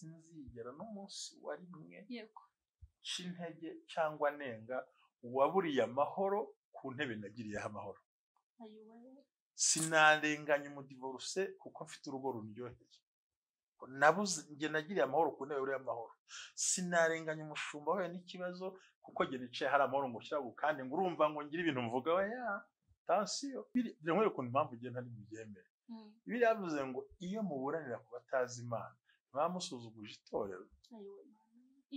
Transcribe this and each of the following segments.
sinzigera n'umunsi wa rimwe yego cy'intege cyangwa nenga uwaburiye amahoro ku ntebe nagiriyeho amahoro ayiwe sinarenganya umudivoruse kuko mfite urugo rundyoheye nabuze njye nagiriye amahoro ku ntebe uriya amahoro sinarenganya umushumba wahuye n'ikibazo kuko njye nicaye hari amahoro ngo ushyiraho kandi ngo urumva ngo ngire ibintu mvuga we ya tansiyo biri nkwereka ukuntu impamvu ugenda ntimubyemere Mm, biriya bivuze ngo iyo muburanira ku batazi imana mwamusuzuguje itorero ayiwe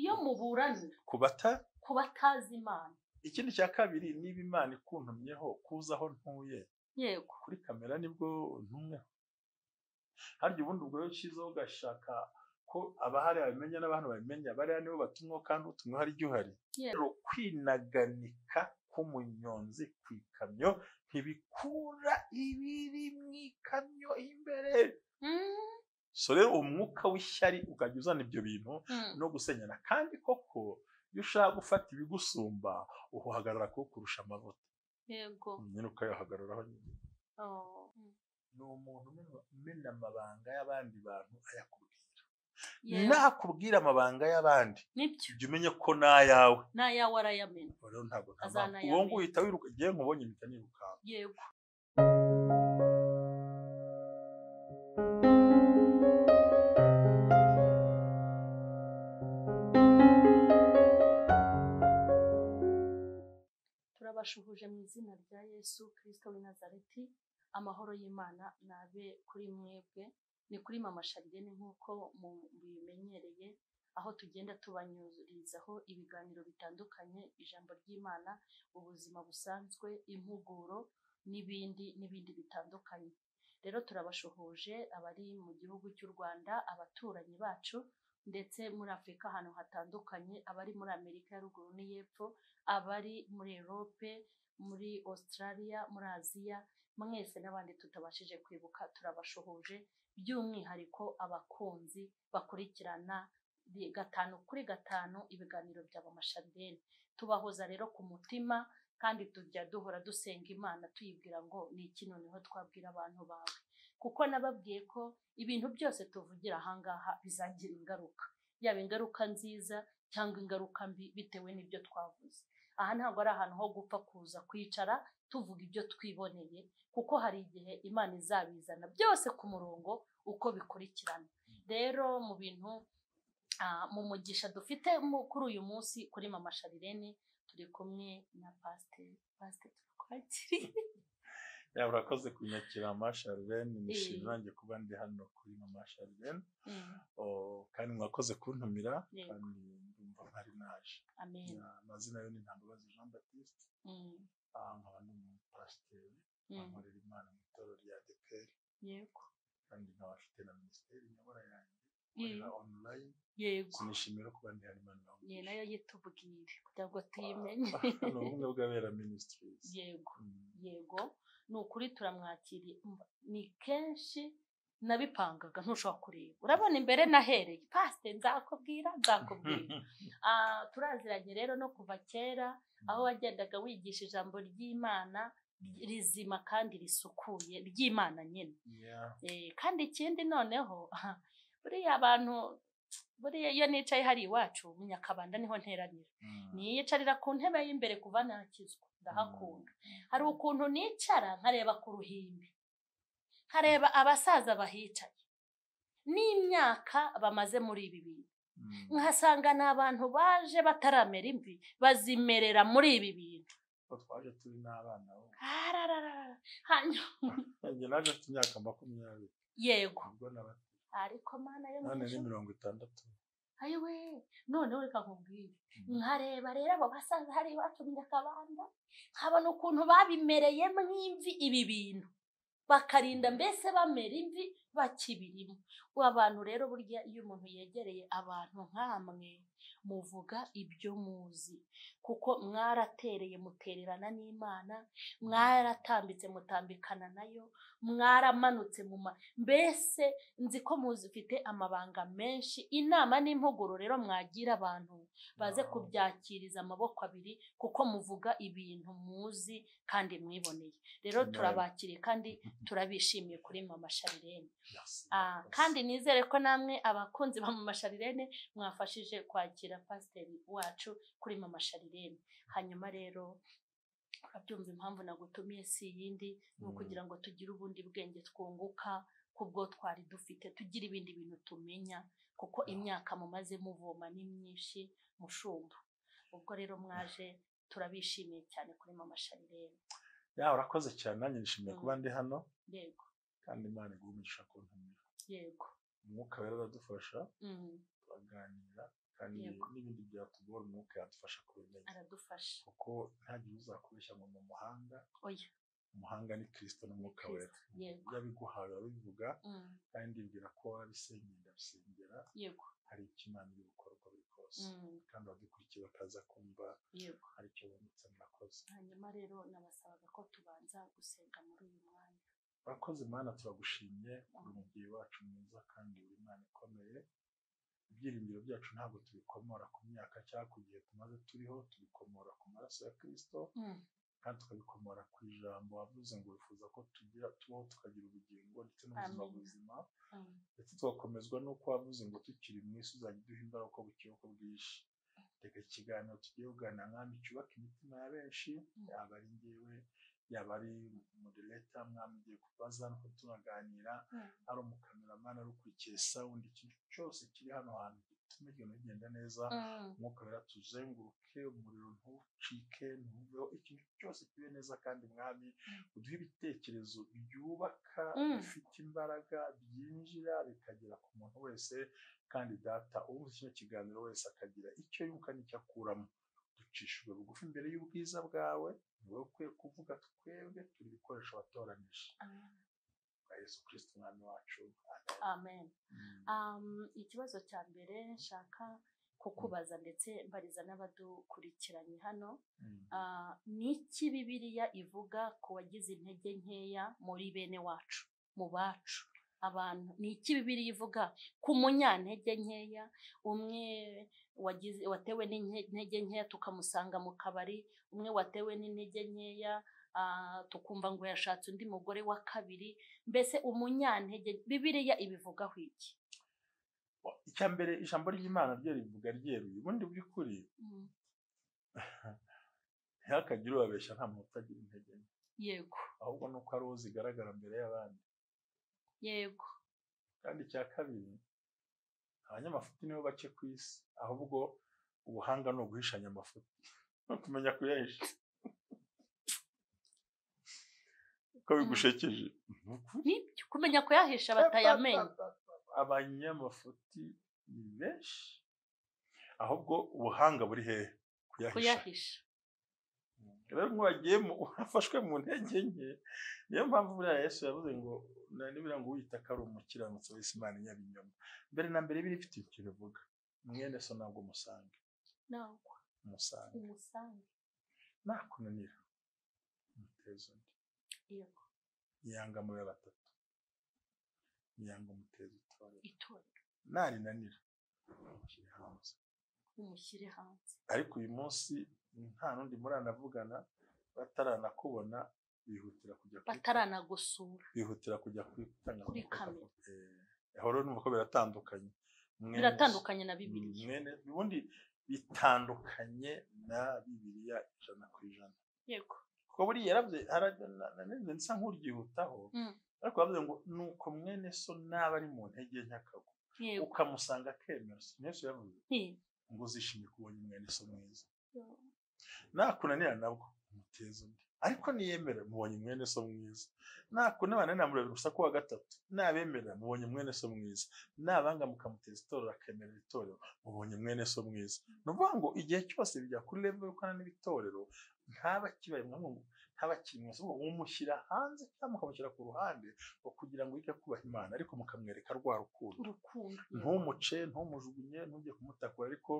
iyo muburanira ku bata ku batazi imana ikindi cya kabiri niba imana ikuntumyeho kuza aho ntuye yego kuri kamera nibwo ntumweho harya ubundi ubwo rero cyiza ugashaka ko abahari babimenya n'abantu babimenya bariya nibo batumweho kandi utumwe hari igihe uhari Yego. rero kwinaganika k'umunyonzi ku ikamyo ntibikura ibiri mu ikamyo imbere Mm, so rero umwuka w'ishyari ukajya uzana ibyo bintu mm, no gusenyana kandi koko iyo ushaka gufata ibigusumba uhagarara kuwo kurusha amavuta yego nyine ukayahagararaho nyine Oh, mm, ni umuntu umena- umena amabanga y'abandi bantu ayakubwira yego. nakubwira amabanga y'abandi nibyo jya umenye ko n'ayawe n'ayawe arayamena Ubwo rero ntabwo nta Azana mpamvu. uwo ayamenya. ngo uhita wiruka igihe nkubonye mpita nirukanka yego turabashuhuje mu izina rya yesu kirisito w'i nazareti amahoro y'imana nabe kuri mwebwe ni kuri mama sharirene nk'uko mubimenyereye aho tugenda tubanyurizaho ibiganiro bitandukanye ijambo ry'imana ubuzima busanzwe impuguro n'ibindi n'ibindi bitandukanye rero turabashuhuje abari mu gihugu cy'u rwanda abaturanyi bacu ndetse muri afurika ahantu hatandukanye abari muri amerika ya ruguru n'iy'epfo abari muri erope muri australia muri aziya mwese n'abandi tutabashije kwibuka turabashuhuje by'umwihariko abakunzi bakurikirana bi- gatanu kuri gatanu ibiganiro bya bamasharideni tubahoza rero ku mutima kandi tujya duhora dusenga imana tuyibwira ngo ni iki noneho twabwira abantu bawe kuko nababwiye ko ibintu byose tuvugira ahangaha bizagira ingaruka yaba ingaruka nziza cyangwa ingaruka mbi bitewe n'ibyo twavuze aha ntabwo ari ahantu ho gupfa kuza kwicara tuvuga ibyo twiboneye kuko hari igihe imana izabizana byose ku murongo uko bikurikirana rero mu bintu ah, mu mugisha dufite mu- kuri uyu munsi kuri mama sharirene turi kumwe na pasiteri pasiteri turakwakiriye yaba urakoze kunyakira masharilene nishimye Eh. nanjye kuba ndi hano kuri masharilene kandi mwakoze kuntumira Yego. kandi ndumva ntari naje amen Na- amazina yo ni ntambabazi jean baptiste Mm, ah, nkaba ndi umupasiteri mm, nkorera imana mu itorero rya adeperi yego kandi nkaba mfite na minisiteri nyobora yanjye Mm, ikorera online yego sinishimira kuba ndi hano imana ni nayo yitubwire kugira ngo tuyimenye ni ubumwe bw'abera ministries yego Mm. yego ni ukuri turamwakiriye Mba- ni kenshi nabipangaga ntushobora kureba urabona imbere nahereye pasite nzakubwira nzakubwira Ah, turaziranye rero no kuva kera aho wagendaga wigisha ijambo ry'imana rizima kandi risukuye ry'imana nyine Yeah. Eh, kandi ikindi noneho buriya abantu buriya iyo nicaye hari iwacu mu nyakabanda niho nteranira Mm. niyicarira ku ntebe y'imbere kuva nakizwa ndahakunda hari ukuntu nicara nkareba ku ruhimbi nkareba abasaza bahicaye n'imyaka bamaze muri ibi bintu Mm. nkasanga ni abantu baje bataramera imvi bazimerera muri ibi bintu Ko twaje turi n'abana bo Arararara. hanyuma njye naje mfite imyaka makumyabiri yego ubwo n'abato ariko mana yo none ni mwijuru, mirongo itandatu ayiwe noneho reka nkubwire nkareba rero abo basaza hari iwacu mu nyakabanda nkabona ukuntu babimereyemo imvi ibi bintu bakarinda mbese bamera imvi bakibirimo ubu abantu rero burya iyo umuntu yegereye abantu nkamwe muvuga ibyo muzi kuko mwaratereye mutererana n'imana mwaratambitse mutambikana nayo mwaramanutse mu ma mbese nzi ko muzifite amabanga menshi inama n'impuguro rero mwagira abantu baze Wow. kubyakiriza amaboko abiri kuko muvuga ibintu muzi kandi mwiboneye rero Amen. turabakiriye kandi turabishimiye kuri mama sharirene Merci. Ah, kandi nizere ko namwe abakunzi ba mama sharirene mwafashije kwakira pasiteri wacu kuri mama sharirene hanyuma rero urabyumva impamvu nagutumiye si iyindi ni ukugira ngo tugire ubundi bwenge twunguka kubwo twari dufite tugira ibindi bintu tumenya kuko imyaka mumaze muvoma ni myinshi mushumba ubwo rero mwaje turabishimiye cyane kuri mama sharirene ya urakoze cyane nanjye nishimiye Mm. kuba ndi hano yego kandi imana iguha umugisha kuntumira yego umwuka wera uradufasha Mm, turaganira kandi Yego. n'ibindi byatugora umwuka yadufasha kubimenya aradufasha kuko ntihagire uzakubeshya ngo ni umuhanga oya umuhanga ni kirisito n'umwuka Kristo, wera yego. ibyo abiguhaye urabivuga Mm, kandi mbwira ko wabisengera ndabisengera yego hari icyo imana iri gukora uko biri kose Mm, kandi abadukurikiye bakaza kumva yego hari icyo bungutse murakoze hanyuma rero nabasabaga ko tubanza gusenga muri uyu mwanya urakoze mana turagushimye kuri umubyeyi wacu mwiza kandi uri imana ikomeye ibyiringiro byacu ntabwo tubikomora ku myaka cyangwa ku gihe tumaze turiho tubikomora ku maraso ya kirisito Mm, kandi tukabikomora ku ijambo wavuze ngo wifuza ko tugira tubaho tukagira ubugingo ndetse n'ubuzima Amen. buzima mm, ndetse tugakomezwa n'uko wavuze ngo tukiri mu isi uzajya uduha imbaraga uko bukeye uko bwije reka ikiganiro tugiye kuganira mwami cyubaka imitima ya benshi yaba ari ngewe yaba ari modereta mwami ugiye kubaza nuko tunaganira Mm. ari umukameramani ari ukurikiye sawundi ikintu cyose kiri hano hantu gituma ibintu bigenda neza mm, umwuka wera tuzenguruke umuriro ntucike ntuveho ikintu cyose kibe neza kandi mwami uduhe ibitekerezo byubaka Mm. bifite imbaraga byinjira bikagera ku muntu wese kandi data uwumva kino kiganiro wese akagira icyo yunguka n'icyo akuramo ducishijwe bugufi imbere y'ubwiza bwawe ni wowe ukwiye kuvuga twebwe turi ibikoresho watoranije amen. bwa yesu kirisito umwami wacu amen Um, ikibazo cya mbere nshaka kukubaza ndetse mbariza n'abadukurikiranye hano Ah, ni iki bibiliya ivuga ku wagize intege nkeya muri bene wacu mu bacu abantu ni iki bibiliya ivuga ku munyantege nkeya umwe wagize watewe n'intege nkeya tukamusanga mu kabari umwe watewe n'intege nkeya ah, tukumva ngo yashatse undi mugore wa kabiri mbese umunyantege bibiliya ibivugaho iki icya mbere ijambo ry'imana ryo rivuga ryeruye ubundi by'ukuri Mm, ntihakagire ubabeshya nta muntu utagira intege nke yego ahubwo ni uko ari uwo zigaragara mbere y'abandi yego kandi icya kabiri abanyamafuti nibo bake ku isi ahubwo ubuhanga ni uguhishanya amafuti no kumenya kuyahisha ko bigushekeje Ni ukuri. nibyo kumenya kuyahisha batayamenya abanyamafuti ni benshi ahubwo ubuhanga buri hehe kuyahisha kuyahisha rero mwagiye wafashwe mu ntege nke niyo mpamvu buriya yesu yavuze ngo na- nibura ngo uyitaka ari umukiranutsi wese imana inyara inyuma mbere na mbere biri ifite icyo bivuga mwene so ntabwo umusange nagwa umusange umusange nakunanira umuteza undi yego yanga muri batatu yanga umuteza utorero itorero narinanira umushyire hanze umushyire hanze ariko uyu munsi nta n'undi muranavugana bataranakubona bihutira kujya kwitanga. bataranagusura bihutira kujya kuri Kuri kamera. horo numva ko biratandukanye Mwene- biratandukanye na bibiliya mwene ubundi bitandukanye na bibiliya ijana ku ijana yego kuko buriya yarabye ara- na- na- nanenze nsa nk'uryihutaho Mm, ariko bavuze ngo nuko mwene so naba ari mu ntege nke akagwa yego ukamusanga akemera si yesu yavuze Ni- ngo uzishimye kubonye mwene so mwiza yo, nakunanira nabwo umuteza undi ariko niyemera mubonye mwene so mwiza nakunabana namureba urusa ku wa gatatu nabemera mubonye mwene so mwiza nabanga mukamuteza itorero akemerera itorero mubonye mwene so mwiza ni ukuvuga ngo igihe cyose bijya kuri level yo gukorana n'ibitorero ntaba kibaye mwamwe mu- ntaba kiri mu isoko mumushyira hanze cyangwa mukamushyira ku ruhande ngo kugira ngo yige kubaha imana ariko mukamwereka rwa rukundo urukundo ntumuce ntumujugunye ntujye kumutakura ariko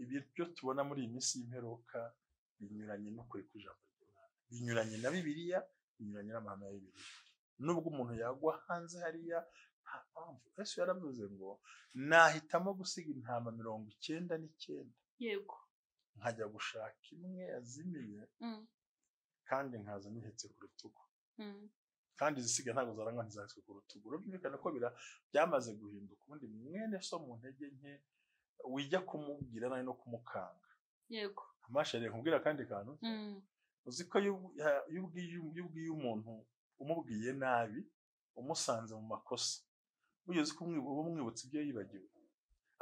ibyo tubona muri iyi minsi y'imperuka binyuranye n'ukuri kw'ijambo ry'Imana binyuranye na bibiliya binyuranye n'amahame ya bibiliya nubwo umuntu yagwa hanze hariya nta mpamvu yesu yaravuze ngo nahitamo gusiga intama mirongo icyenda n'icyenda yego nkajya gushaka imwe yazimiye Mm, kandi nkaza nihetse ku rutugu mm, kandi izisiga ntabwo zaranywa ntizahitswe ku rutugu birumvikana ko bira- byamaze guhinduka ubundi mwene so mu ntege nke wijya kumubwira nawe no kumukanga yego amashanyarazi nkubwira akandi kantu Mm, uzi ko iyo ubwi- iyo ubwiye- iyo ubwiye umuntu umubwiye nabi umusanze mu makosa burya uzi ko umwi- uba umwibutsa ibyo yibagiwe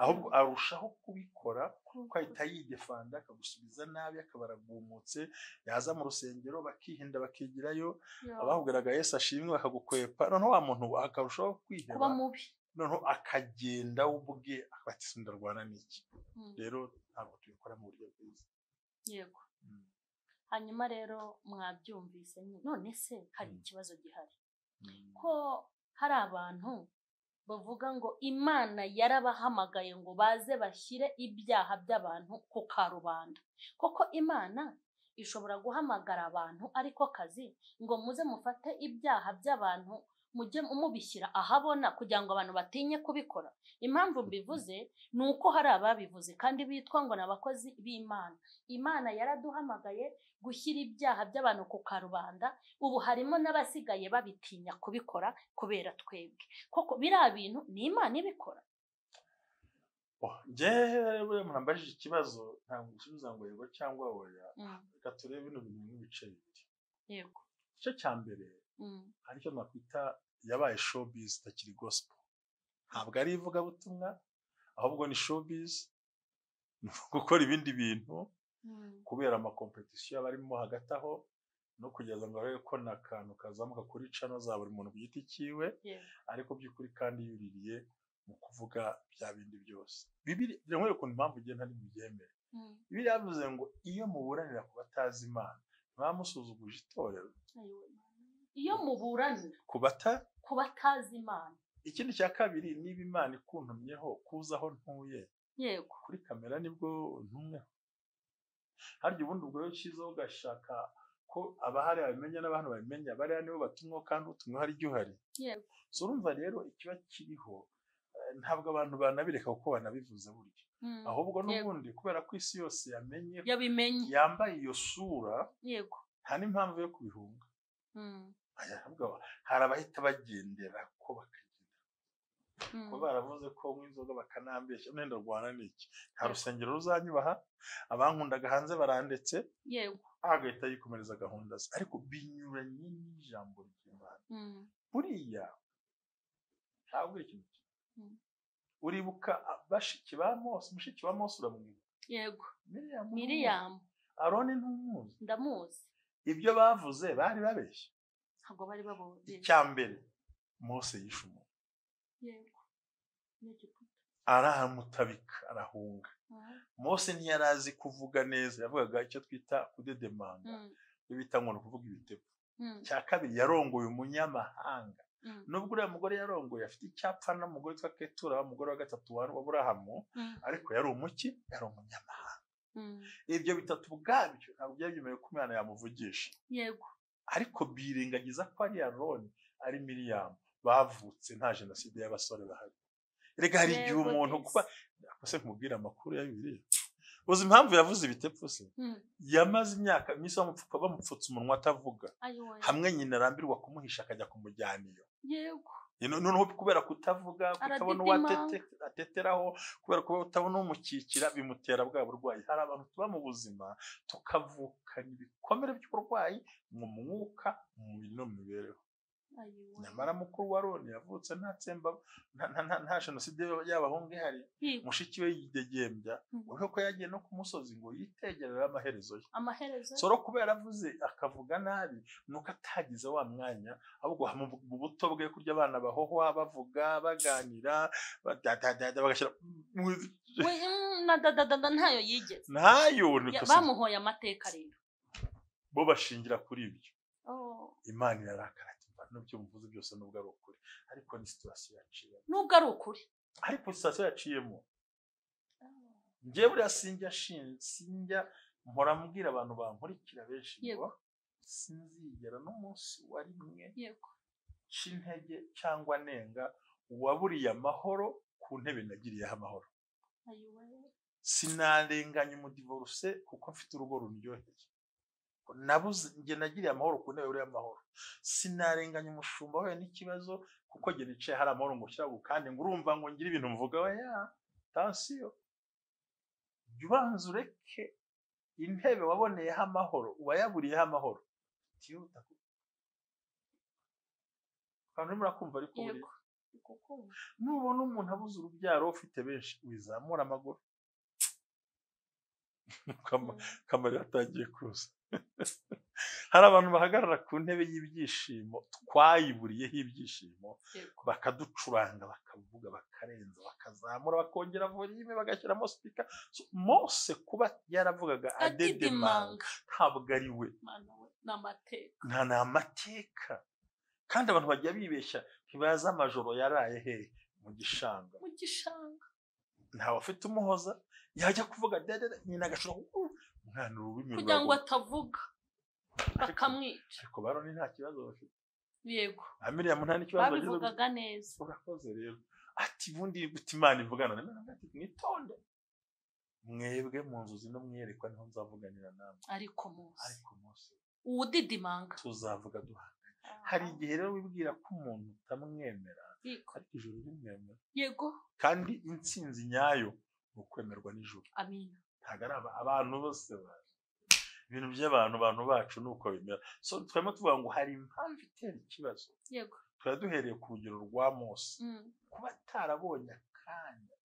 ahubwo arushaho kubikora kuko ahita yidefanda akagusubiza nabi akabaragumutse yaza mu rusengero bakihinda bakigirayo yo, abahugaraga Yesu ashimwe bakagukwepa noneho wa muntu akarushaho kuba kwiheba mubi noneho akagenda we ubwe ati "Se ndarwana n'iki Mm, rero ntabwo tubikora mu buryo bwiza yego Mm. hanyuma rero mwabyumvise nyine. none se hari Mm. ikibazo gihari Mm. ko hari abantu bavuga ngo imana yarabahamagaye ngo baze bashyire ibyaha by'abantu ku karubanda koko imana ishobora guhamagara abantu ariko kazi ngo muze mufate ibyaha by'abantu mujye mubishyira ahabona kugira ngo abantu batinye kubikora impamvu mbivuze ni uko hari ababivuze kandi bitwa ngo ni abakozi b'imana imana yaraduhamagaye gushyira ibyaha by'abantu ku karubanda ubu harimo n'abasigaye babitinya kubikora kubera twebwe koko biriya bintu ni imana ibikora Oh, njyewe murambajije ikibazo ntabwo gusubiza ngo yego cyangwa oya Mm, reka turebe bino bintu nk'ibice bibiri yego igice cya mbere Mm, hari icyo nakwita yabaye showbiz itakiri gospel ntabwo ari ivugabutumwa ahubwo ni showbiz ni gukora ibindi bintu mm, kubera amakompetisiyo aba arimo hagati aho no kugira ngo arebe ko nta kantu kazamuka kuri cano za buri muntu ku giti cyiwe yego ariko by'ukuri kandi yuririye mu kuvuga bya bindi byose bibiri nkwereka ukuntu impamvu igenda ntimubyemere Mm, bibiri yavuze ngo iyo muburanira ku batazi imana mwamusuzuguje itorero ayo Imana. iyo muburanira ku bata ku batazi imana ikindi cya kabiri niba imana ikuntumyeho kuza aho ntuye yego kuri kamera nibwo ntumweho harya ubundi ubwo rero cyiza ugashaka ko abahari babimenya n'abantu babimenya bariya nibo batumwaho kandi utumwe hari igihe uhari yego so urumva rero ikiba kiriho eh, ntabwo abantu banabireka kuko banabivuze burya Mm, ahubwo yego. n'ubundi kubera ko isi yose yamenye yabimenye yambaye iyo sura yego nta n'impamvu yo kubihunga Mm, Aya, ahubwo hari abahita bagendera ko bakagenda mm, kuba baravuze ko nywa inzoga bakanambeshya nenda rwana n'iki nta Yego. rusengero ruzanyubaha abankundaga hanze barandetse yego agahita yikomereza gahunda ze ariko binyuranye n'ijambo ry'imana Mm, buriya ntabwo ari ikintu kimwe Mm. uribuka ah, bashiki ba mose mushiki wa mose uramwibuka yego miriyamu miriyamu aroni ntumuzi ndamuzi ibyo bavuze bari babeshya ntabwo bari babuzi icya mbere mose yishe umuntu yego ni Egiputa. aramutabika arahunga Mm, mose ntiyari azi kuvuga neza yavugaga icyo twita kudedemanga mm, ibyo bita ngo ni ukuvuga ibitego mm, icya kabiri yarongoye umunyamahanga mm, nubwo uriya mugore yarongoye afite icyapfa n'umugore witwa ketura wa mugore wa gatatu wa wa burahamu mm, ariko yari umuki yari umunyamahanga mm, ibyo bitatu ubwabyo ntabwo byari byemewe ko umwana yamuvugisha yego ariko birengagiza ko ari aroni ari miriyamu bavutse nta jenoside y'abasore bahari rega hari igihe Yego, umuntu desi. kuba se nkubwira amakuru ya bibiliya uzi impamvu yavuze ibitepfu se Mm, yamaze imyaka iminsi bamupfuka bamupfutse umunwa atavuga ayo we. hamwe nyina arambirwa kumuhisha akajya kumujyana iyo yego Ni- noneho kubera kutavuga kutabona uwo Aradidimanga. atete- ateteraho kubera kuba utabona umukikira bimutera bwa burwayi hari abantu tuba mu buzima tukavukana ibikomere by'uburwayi mu mwuka mu mubiri no mu mibereho ayo we. nyamara mukuru wa roni yavutse nta tsemba nta- nta- nta- nta jenoside y'abahungu ihari Yego. mushiki we yidegembya Mm. urabona ko yagiye no ku musozi ngo yitegerere amaherezo ye amaherezo soro kubera avuze akavuga nabi nuko atagize wa mwanya ahubwo mu mu buto bwe kurya abana bahohwa bavuga baganira badadadada bagashyira mu- we mm, na dadadada ntayo yigeze ntayo ni Ya- kosa. bamuhoye amateka rero bo bashingira kuri ibyo Oh, imana irarakara ati "Mva n'ibyo muvuze byose nubwo ari ukuri ariko ni situwasiyo yaciyemo nubwo ari ukuri ariko situwasiyo yaciyemo njyewe buriya sinjya shin- sinjya mpora mbwira abantu bankurikira benshi ngo Yego. sinzigera n'umunsi wa rimwe yego cy'intege cyangwa nenga uwaburiye amahoro ku ntebe nagiriyeho amahoro ayo we. sinarenganya umudivoruse kuko mfite urugo rundyoheye nabuze njye nagiriye amahoro ku ntebe y'amahoro sinarenganya umushumba wahuye n'ikibazo kuko njye nicaye hari amahoro ngo ushyiraho kandi ngo urumva ngo ngire ibintu mvuga we ya tansiyo jya ubanza ureke intebe waboneyeho amahoro uwayaburiyeho amahoro tihuta kandi urimo urakumva ariko buriya yego kukumva nubona umuntu abuze urubyaro ufite benshi wizamura amaguru Ukama- kamera yatangiye kuza hari abantu bahagarara ku ntebe y'ibyishimo twayiburiyeho ibyishimo yego bakaducuranga bakavuga bakarenza bakazamura bakongera volime bagashyiramo sipika So, mose kuba yaravugaga adedemanga adidimanga ntabwo ari we mana we ni amateka nta ni amateka kandi abantu bajya bibeshya ntibazi amajoro yaraye hehe mu gishanga mu gishanga ntawe afite umuhoza yajya kuvuga dedede nyina agashobora kuvuga umwana ururimi kugira ngo ruraguma." atavuga bakamwica ariko baroni nta kibazo bafite yego aha miriyamu nta n'ikibazo bagize babivugaga neza urakoze rero ati ubundi gute imana ivugana na mwana ati mwitonde mwebwe mu nzozi no mwiyerekwa niho nzavuganira namwe ariko munsi ariko munsi uwudidimanga tuzavuga duhana hari igihe rero wibwira ko umuntu utamwemera Yego. ariko ijoro rimwemera yego kandi intsinzi nyayo ni ukwemerwa nijoro amina ntabwo ari aba- abantu bose ba- ibintu by'abantu abantu bacu ni uko bimera so twema tuvuga ngo hari impamvu itera ikibazo yego tuba duhereye ku rugero rwa mose Mm. kuba atarabonye akanya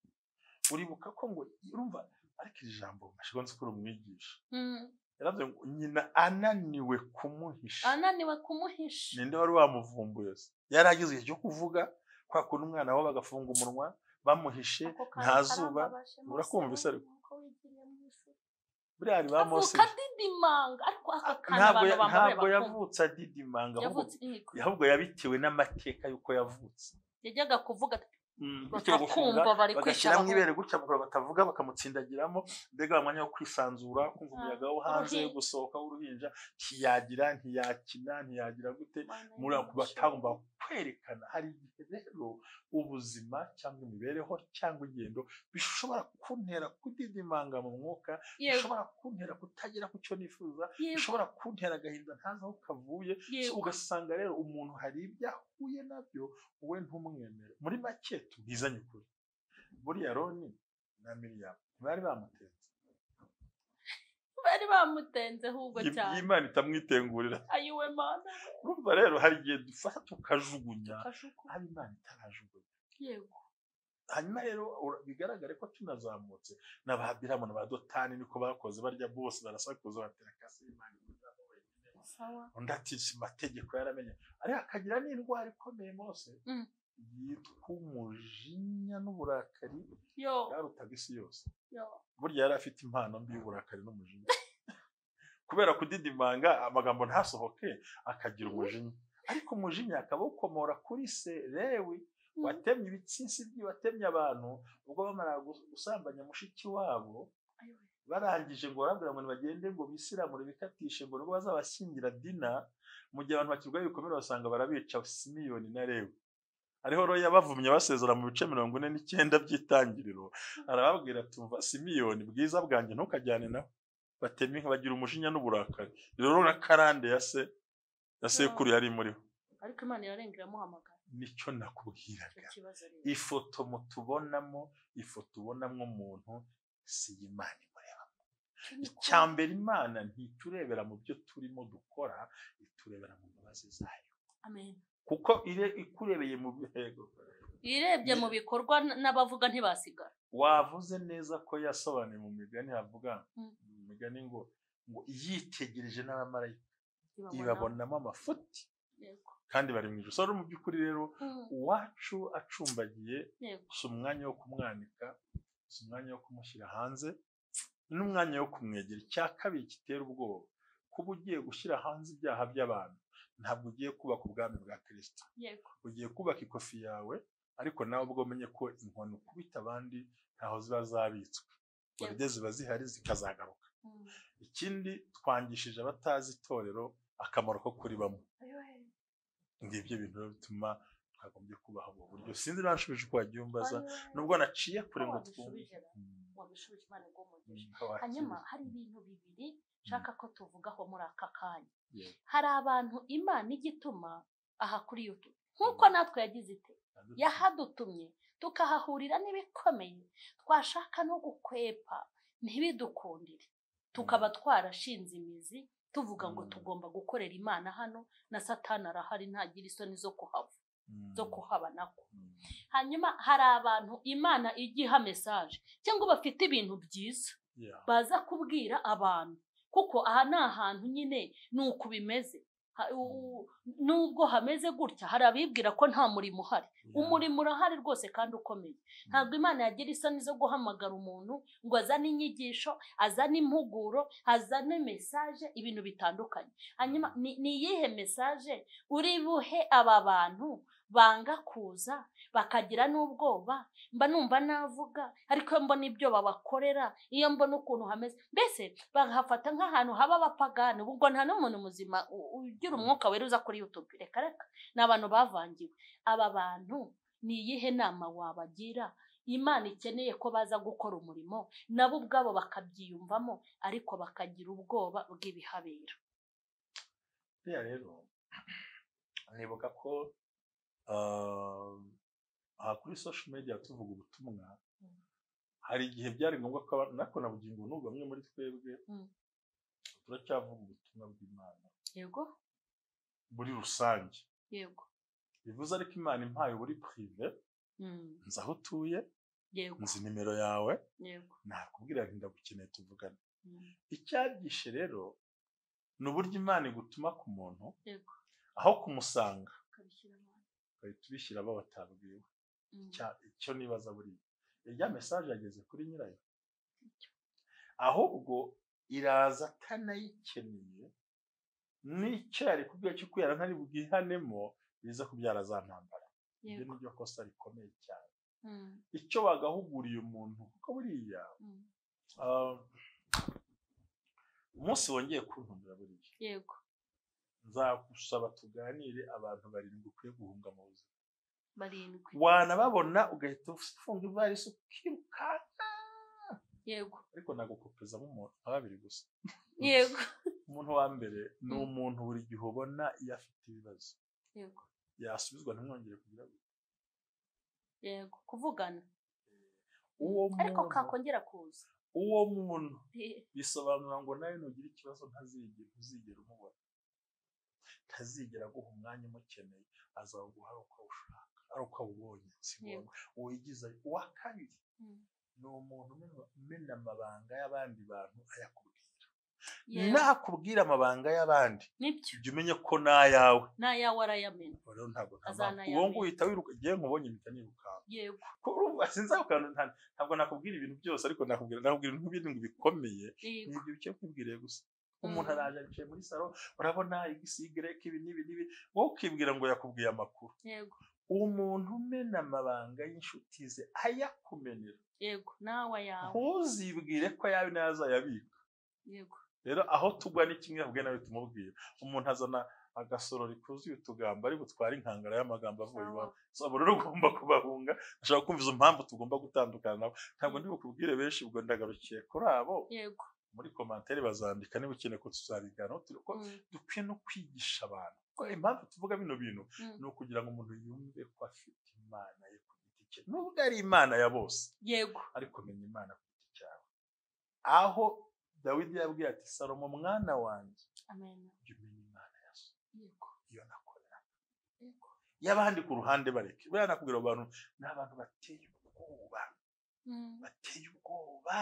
uribuka ko ngo urumva ariko iri jambo ashobora nzi ko uri umwigisha Mm. yaravuze ngo nyina ananiwe kumuhisha ananiwe kumuhisha ninde wari wamuvumbuye se yari agize igihe cyo kuvuga kwa kundi umwana we bagafunga umunwa bamuhishe Ako kantu nta zuba karambabaje Mose, urakumvise abonye ariko. uko wigiriye mu ijuru. buriya hari ba mose avuka adidimanga ariko aka kantu ntabwo abantu ya- bamuhaye ntabwo bakumva yavutse adidimanga ahubwo yavutse yego. ahubwo yabitewe n'amateka y'uko yavutse yajyaga kuvuga ati, bityo bagashinga batakumva bari kwicara bagashyiramo ibere gutya bakora batavuga bakamutsindagiramo mbega wa mwanya wo kwisanzura kumva Ah, umuyaga wo hanze uruhinja. wo gusohoka w'uruhinja ntiyagira ntiyakina ntiyagira gute Mana muri ako y'umugisha. batagomba kwerekana hari igihe rero ubuzima cyangwa imibereho cyangwa ingendo bishobora kuntera kudidimanga mu mwuka yego bishobora kuntera kutagera ku cyo nifuza yego bishobora kuntera agahinda ntazi aho kavuye So, yego ugasanga rero umuntu hari ibyo ahuye nabyo wowe ntumwemere muri make tubwizanye ukuri buriya roni na miriyamu ntibari bamutenze bari bamutenze ahubwo Im- cyane imana itamwitengurira ayiwe mana urumva rero hari igihe dufata tukajugunya kashuku aho imana itarajugunya yego hanyuma rero ura- bigaragare ko tunazamutse n'ababiramu na ba dotani niko bakoze barya bose barasakuza batera kasi imana imuzaho wenyine sawa undi ati "Si amategeko yaramenye ariko akagira n'indwara ikomeye mose Mm. yitwa umujinya n'uburakari yo yarutaga isi yose yo burya yari afite impano mbi y'uburakari n'umujinya kubera kudidimanga amagambo ntasohoke akagira umujinya ariko umujinya akaba awukomora kuri se rewi Mm. watemye ibitsinsi bye watemye abantu ubwo bamara gu- gusambanya mushiki wabo ayiwe barangije ngo barabwira ngo bagende ngo bisiramure bikatishe ngo nubwo bazabashyingira dina mu gihe abantu bakirwaye ibikomere basanga barabica simiyoni na rewe ariho rero yabavumye basezera mu bice mirongo ine n'icyenda by'itangiriro arababwira ati umva simiyoni bwiza bwanjye ntukajyane nawe batema inka bagira umujinya n'uburakari rero na karande ya se ya sekuru yari muriho ariko imana yarengera amuhamagara nicyo nakubwiraga icyo kibazo rero ifoto mutubonamo ifoto ubonamo umuntu si imana imureba Cyo ni ukuri. icya mbere imana ntiturebera mu byo turimo dukora iturebera mu mbabazi zayo amen kuko ire ikurebeye mu bihe- irebye mu bikorwa n- n'abavuga ntibasigara wavuze neza ko yasobanuye mu migani havuga Mm. mu migani ngo ngo yitegereje n'abamarayika Ntibabona. ibabonamo amafuti Yego. kandi bari mu ijuru So, mu by'ukuri rero Mm, uwacu acumbagiye yego si umwanya wo kumwanika si umwanya wo kumushyira hanze ni umwanya wo kumwegera icya kabiri gitera ubwoba kuba ugiye gushyira hanze ibyaha by'abantu ntabwo ugiye kubaka ubwami bwa kirisito yego ugiye kubaka ikofi yawe ariko nawe ubwo umenye ko inkoni ukubita abandi ntaho ziba zabitswe burya ziba zihari zikazagaruka Mm. ikindi twangishije abatazi itorero akamaro ko kuribamo Ayoye. ngibyo bintu rero bituma twagombye kubaha ubu buryo sinzi niba nshubije uko wabyumbaza nubwo naciye kure ngo twumve Mm, wabishubije imana ubwo umugisha mm, wakize. hanyuma hari ibintu bibiri nshaka ko tuvugaho muri aka kanya Yeah. hari abantu imana ijya ituma aha kuri yutu nk'uko natwe yagize ite yahadutumye tukahahurira n'ibikomeye twashaka no gukwepa ntibidukundire tukaba twarashinze imizi tuvuga ngo Mm. tugomba gukorera imana hano na satani arahari ntagira isoni zo kuhava Mm, zo kuhaba nako mm, hanyuma hari abantu imana ijya iha mesaje cyangwa bafite ibintu byiza yeah. baza kubwira abantu kuko aha ni ahantu nyine ni uku bimeze Ha- u- nubwo hameze gutya hari abibwira ko nta murimo uhari Yeah. umurimo urahari rwose kandi ukomeye ntabwo imana yagira isoni zo guhamagara umuntu ngo azane inyigisho azane impuguro azane mesaje ibintu bitandukanye hanyuma ni ni iyihe mesaje uri buhe aba bantu banga kuza bakagira n'ubwoba mba numva navuga ariko iyo mbona ibyo babakorera iyo mbona ukuntu hameze mbese bahafata nk'ahantu haba abapagani ubwo nta n'umuntu muzima u- ugira umwuka weruza kuri yutubi reka reka ni abantu bavangiwe aba bantu ni iyihe nama wabagira imana ikeneye ko baza gukora umurimo nabo ubwabo bakabyiyumvamo ariko bakagira ubwoba bw'ibihabera buriya rero nibuka ko ah, aha kuri social media tuvuga ubutumwa Mm. hari igihe byari ngombwa ko aba- nako na bugingo n'ubu bamwe muri twebwe Mm. turacyavuga ubutumwa bw'imana yego muri rusange yego bivuze ariko imana impaye buri prive Mm, nzi aho utuye yego nzi nimero yawe yego nakubwira nti ndagukeneye tuvugane Mm, icyagishe rero ni uburyo imana igutuma ku muntu yego aho kumusanga ukabishyira abantu ugahita ubishyira abo batabwiwe Mm, cya- icyo nibaza buriya irya mesaje yageze kuri nyirayo ahubwo iraza atanayikeneye n'icyo yari kubwira cyo kubera ntari bwihanemo biza kubyara za ntambara ibyo yego ni ryo kosa rikomeye cyane Mm, icyo bagahuguriye umuntu kuko buriya mm, ah, umunsi wongeye kuntumira buriya yego nzagusaba tuganire abantu barindwi ukwiye guhunga mu buzima barindwi wanababona ugahita ufunga ivarisi ukirukanka yego ariko nagukopezamo umuntu nka babiri gusa yego umuntu wa mbere ni Mm. umuntu buri gihe ubona iyo afite ibibazo yego yasubizwa ntimwongere kugira ngo yego kuvugana uwo ariko muntu kakongera kuza uwo muntu Eh, bisobanura ngo nawe nugira ikibazo ntazigera ntuzigera umubona ntazigera aguha umwanya umukeneye azaguha ari uko awushaka ari uko awubonye sibona yego wigiza uwa kabiri Mm, ni umuntu umena- umena amabanga y'abandi bantu ayakubwira yego nakubwira amabanga y'abandi nibyo jya umenye ko n'ayawe n'ayawe arayamena Ubu rero ntabwo ntabwo Azanayamenya. uwo nguwo uhita wiruka igihe nkubonye mpita nirukanka yego Ko urumva sinzi ako kantu nta- ntabwo nakubwira ibintu byose ariko nakubwira nakubwira ibintu birindwi bikomeye ni yego ibyo bice kwibwiriye gusa umuntu Mm. araje aricaye muri salo urabona igisigereke ibi n'ibi n'ibi wowe ukibwira ngo yakubwiye amakuru yego umuntu umena amabanga y'inshuti ze ayakumenera yego nawe ayawe ntuzibwire ko ayawe nayo azayabika yego rero aho tugwa ni kimwe ahubwo nawe tumubwira umuntu azana agasorori kuzuye utugambo ari butware inkangara y'amagambo avuye iwawe so abo rero ugomba kubahunga ashobora kumva izo mpamvu tugomba gutandukana nabo ntabwo ndi bukubwire benshi ubwo ndagarukiye kuri abo yego muri komantere bazandika niba ukeneye ko tuzabiganiraho turi ko Mm, dukwiye no kwigisha abantu ko impamvu tuvuga bino bintu mm, ni ukugira ngo umuntu yumve ko afite imana ye ku giti cye nubwo ari imana ya bose yego ariko menya imana ku giti cyawe aho dawidi yabwiye ati salomo mwana wanjye amen jya umenya imana ya so yego iyo nakorera yego y'abandi ku ruhande bareke buriya nakubwira abo bantu ni abantu bateye ubwoba Mm, bateye ubwoba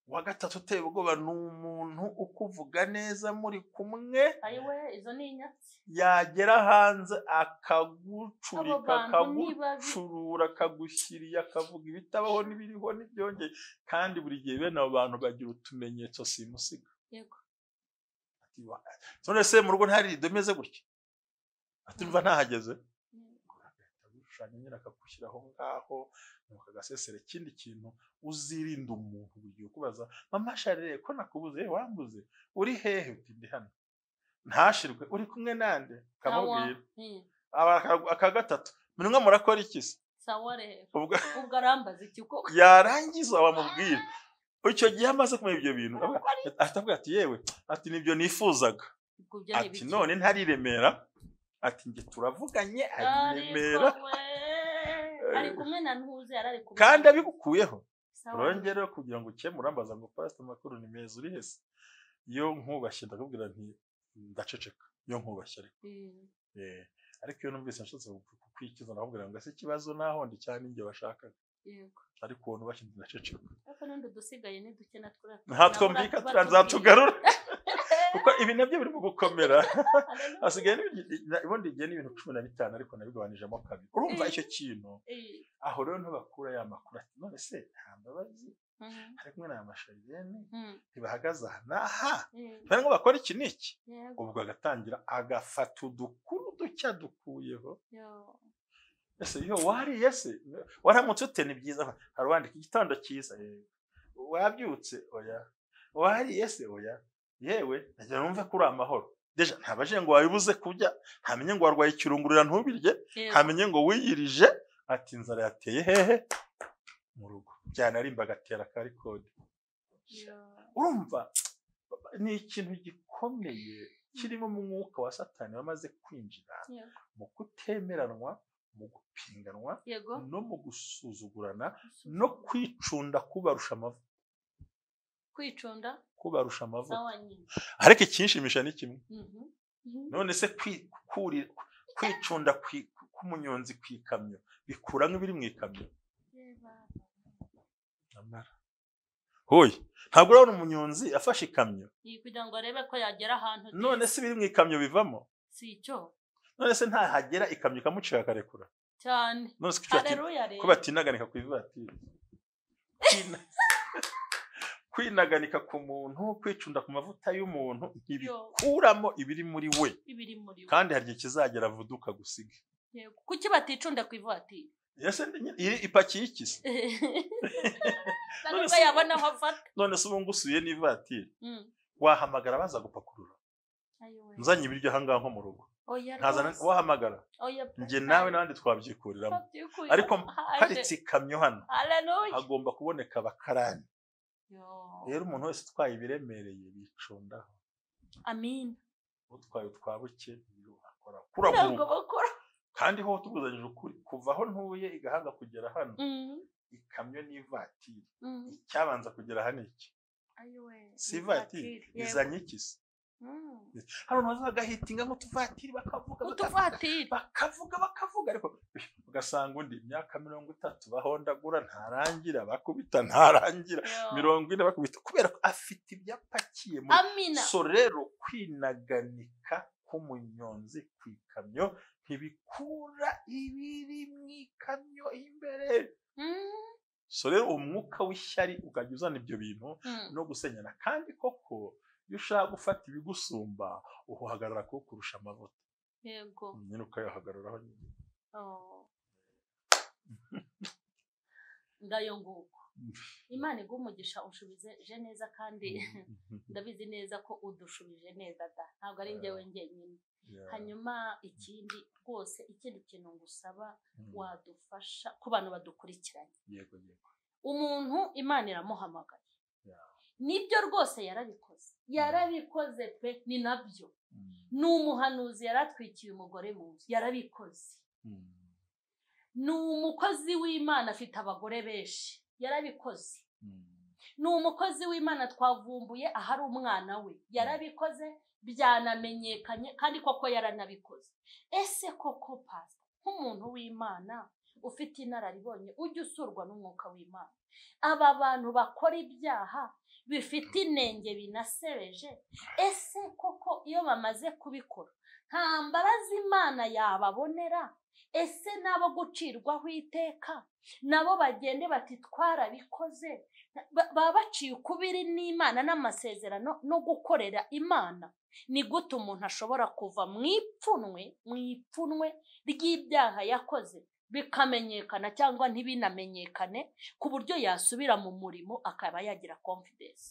uwa gatatu uteye ubwoba ni umuntu ukuvuga neza muri kumwe ayiwe izo ni inyatsi yagera hanze abo akagucurika bantu ni babi akagucurura akagushyiriye akavuga ibitabaho n'ibiriho n'ibyongeye kandi buri gihe bene abo bantu bagira utumenyetso simusiga yego Ati, "Wa- none se mu rugo ntari rido imeze gutya ati umva ntahageze yego agahita agushushanya nyine akagushyiraho ngaho nuko agaseserera ikindi kintu uzirinda umuntu buri gihe ukubaza mama sharire ko nakubuze Eh, wambuze uri hehe uti ndi hano ntashirwe uri kumwe nande Awa. ukamubwira Mm, aba aka gatatu mwe murakora iki se sawa rero ubwo ubwo arambaza iki koko yarangiza wamubwira icyo gihe amaze kumenya ibyo bintu ahita avuga ati yewe ati nibyo nifuzaga ubwo byo ni ati bike none ntari i remera ati njye turavuganye ari i remera ariko we ari kumwe na ntuze yari ari kumwe kandi na- abigukuyeho Sawa. urongere kugira ngo ukemure ambaza ngo pasite amakuru ni meza uri hese iyo nkubashye ndakubwira nti ndaceceka iyo nkubashye ariko Mm. Eh, ariko iyo numvise nshatse kukwikiza nakubwira ngo ese ikibazo naho ndi cyane njye washakaga yego ariko uwo nubashye ndaceceka ariko n'undi udusigaye ni duke na turiya nta twumvika turazatugarura kuko ibi nabyo birimo gukomera hasigaye n'ibindi- na- ubundi igihe n'ibintu cumi na bitanu ariko nabigabanijemo kabiri urumva Eh. icyo kintu aho rero ntibakura ya makuru ati none se nta mbabazi ari kumwe na masharijene ntibahagaze aha n'aha bari ngo bakora iki n'iki ubwo agatangira agafata udukuru ducya dukuyeho ese yo wariye se waramutse ute ni byiza hari uwandika igitondo cyiza yego wabyutse oya wariye se oya yewe nagira numve ko uri amahoro deja ntabaje ngo wabibuze kurya ntamenye ngo warwaye ikirungurira ntubirye ntamenye ngo wiyirije ati inzara yateye hehe mu rugo byanarimba agatera akari kode urumva ni ikintu gikomeye kirimo umwuka wa satani wamaze kwinjira mu kutemeranwa mu gupinganwa yego no mu gusuzugurana no kwicunda kubarusha amavu kwicunda kubarusha amavu sawa nyine ariko ikinshimisha ni kimwe Mhm. none se kwi- kuri- kwicunda kwi- k'umunyonzi ku ikamyo bikura nk'ibiri mu ikamyo Yeba. nyamara hoya ntabwo urabona umunyonzi afashe ikamyo Iyi kugira ngo arebe ko yagera ahantu neza. none se ibiri mu ikamyo bivamo si icyo none se ntahagera ikamyo ikamucira akarekura cyane none se kuki ati- hareruya rero ko batinaganika ku ivatiri Kwina- kwinaganika ku muntu kwicunda ku mavuta y'umuntu Yo. ntibikuramo ibiri muri we ibiri muri we kandi hari igihe kizagera avuduka gusiga Yego. kuki baticunda ku ivatiri ese ndi nyine- iri ipakiye iki se nubwo se- yabona aho afata none se ubu ngusuye n'ivatiri Mm. wahamagara baza gupakurura Ayo we. nzanye ibiryo aha ngaha nko mu rugo Oya nkazana rwose. wahamagara Oya pe. njye nawe n'abandi twabyikurira Babyikuye. ariko Haje. paritse ikamyo hano Haleluya. hagomba kuboneka abakarani Yo. rero umuntu wese utwaye ibiremereye bicundaho Amin. utwaye utwa buke akora Ntabwo kuraguruka bakora. kandi ho tuguzanyije ukuri kuva aho ntuye igahanga kugera hano Mm. ikamyo n'ivatiri Mm. icyabanza kugera hano iki Ayo we. si ivatiri Yego. izanye iki se Mm. hano baza bagahitinga nk'utuvatiri bakavuga bakavuga, utuvatiri bakavuga bakavuga ariko ugasanga undi imyaka mirongo itatu bahondagura ntarangira bakubita ntarangira mirongo ine bakubita kubera ko afite ibyo apakiye mu amina so rero kwinaganika k'umunyonzi ku ikamyo ntibikura ibiri mu ikamyo imbere Mm. so rero umwuka w'ishyari ukajya uzana ibyo bintu Mm. no gusenyana kandi koko iyo ushaka gufata ibigusumba uhagarara ko kurusha amavuta yego nyine ukayahagararaho nyine Oh. ngayo nguko imana iguha umugisha ushubije neza kandi ndabizi neza ko udushubije neza da ntabwo ari njyewe njyenyine Yeah. hanyuma ikindi rwose ikindi kintu ngusaba Mm. wadufasha ku bantu badukurikiranye yego yego umuntu imana iramuhamagaye Yeah. nibyo rwose yarabikoze yarabikoze pe ni nabyo Mm. ni umuhanuzi yaratwikiye umugore mu nzu yarabikoze Mm. ni umukozi w'imana afite abagore benshi yarabikoze Mm. ni umukozi w'imana twavumbuye ahari umwana we yarabikoze byanamenyekanye kandi koko yaranabikoze ese koko pasi nk'umuntu w'imana ufite inararibonye ujya usurwa n'umwuka w'imana aba bantu bakora ibyaha bifite inenge binasebeje ese koko iyo bamaze kubikora nta mbaraga imana yababonera ese n'abo gucirwaho iteka nabo bagende bati twarabikoze ba- baba baciye ukubiri n'imana n'amasezerano no gukorera imana ni gute umuntu ashobora kuva mu ipfunwe mu ipfunwe ry'ibyaha yakoze bikamenyekana cyangwa ntibinamenyekane ku buryo yasubira mu murimo akaba yagira confidence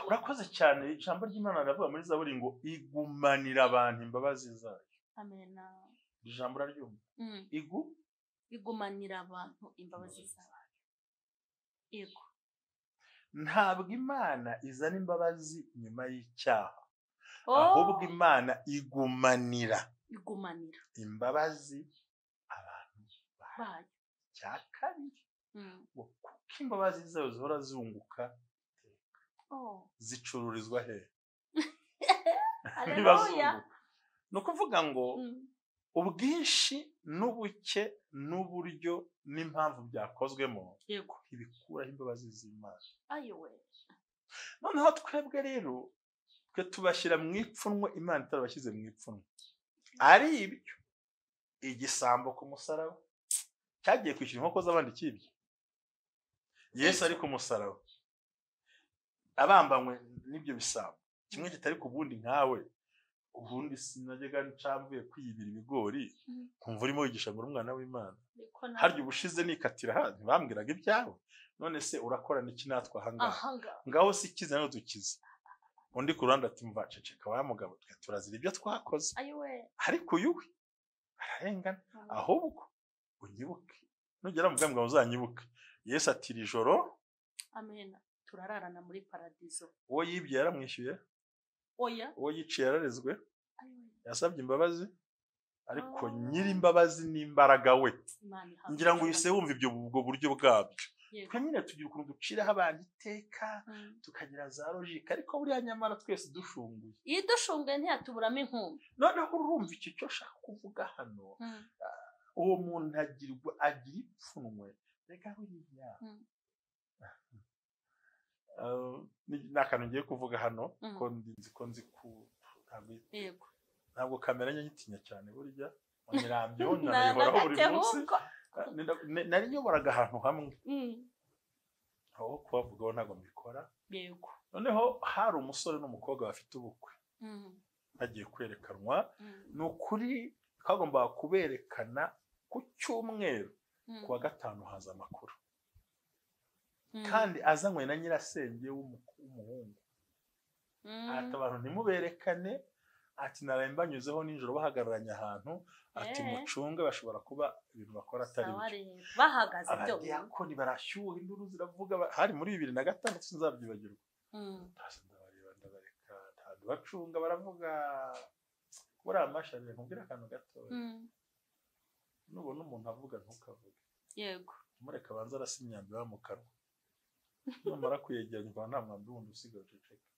urakoze cyane ijambo ry'imana riravuga muri zaburi ngo igumanira abantu imbabazi zayo amena ijambo uraryumva Mm. igu igumanira abantu imbabazi zayo yego ntabwo imana izana imbabazi nyuma y'icyaha ahubwo oh imana igumanira igumanira imbabazi abantu bahawe bayo cya kabiri Mm. ngo kuko imbabazi zayo zihora zunguka oh zicururizwa he niba haleluya zunguka ni ukuvuga ngo Mm. ubwinshi n'ubuke n'uburyo n'impamvu byakozwemo yego ntibikuraho imbabazi z'imana ayowe noneho twebwe rero twe tubashyira mu ipfunwe imana itarabashyize mu ipfunwe ari ibyo igisambo ku musaraba cyagiye kwishyura inkoko z'abandi kibye yesu ari ku musaraba abambanywe n'ibyo bisambo kimwe kitari ku bundi nkawe ubundi sinajyaga ncamvuye kwiyibira ibigori Mm. nkumva urimo wigisha ngo uri umwana w'imana niko nawe harya ubushize nikatira aha ntibambwiraga ibyawe none se urakora n'iki natwe ahangaha ahanga ngaho si ikize nawe dukize undi ku ruhande ati mva ceceka wa mugabo twe turazira ibyo twakoze ayowe ariko uyu we ararengana Mm. ahubwo unyibuke nugera mu bwami bwawe uzanyibuke yesu ati iri joro amen turararana muri paradizo uwo yibye yaramwishyuye oya uwo yiciye yararezwe ayowe yasabye imbabazi ariko Oh. nyiri imbabazi n'imbaraga we imana ihabwa ngira ngo uhise imbabazi. wumva ibyo ubwo buryo bwabyo yego twe nyine tugira ukuntu duciraho abantu iteka Mm. tukagira za logike ariko buriya nyamara twese dushunguye iyo dushunguye ntiyatuburamo inkumbi noneho urumva iki cyo nshaka kuvuga hano Mm. uwo muntu agirwa agira ipfunwe reka buriya Mm. Ah, ni ni akantu ngiye kuvuga hano Mm. ko ndi nzi ko nzi ku ntabwo- yego ntabwo kamera nyitinya cyane burya nyirambyo nkanayihoraho buri munsi nagatehuko Ah, ni- ni- nari nyoboraga ahantu hamwe Mm. aho kubavugaho ntabwo mbikora yego noneho hari umusore n'umukobwa bafite ubukwe Mm. bagiye kwerekanwa Mm. ni ukuri twagombaga kuberekana ku cyumweru Mm. ku wa gatanu haza amakuru Mm. kandi azanywe na nyirasenge w'umu- w'umuhungu Mm. ati abantu ntimuberekane ati naraye mbanyuzeho nijoro bahagararanye ahantu ati Eh. mucunge bashobora kuba ibintu bakora atari Sawa byo rero. bahagaze byo abadiyakoni barashyuha induru ziravuga ba- hari muri bibiri na gatandatu sinzabyibagirwa Mm. Ndaza ndabareba ndabareka ntabwo bacunga baravuga buriya amashyari nkubwira akantu gatoya Mm. nubona umuntu avuga ntukavuge yego mureka abanza arasa imyambi iba mu kanwa namara kuyegeranya ukaba nta mwambi wundi usigaye uceceka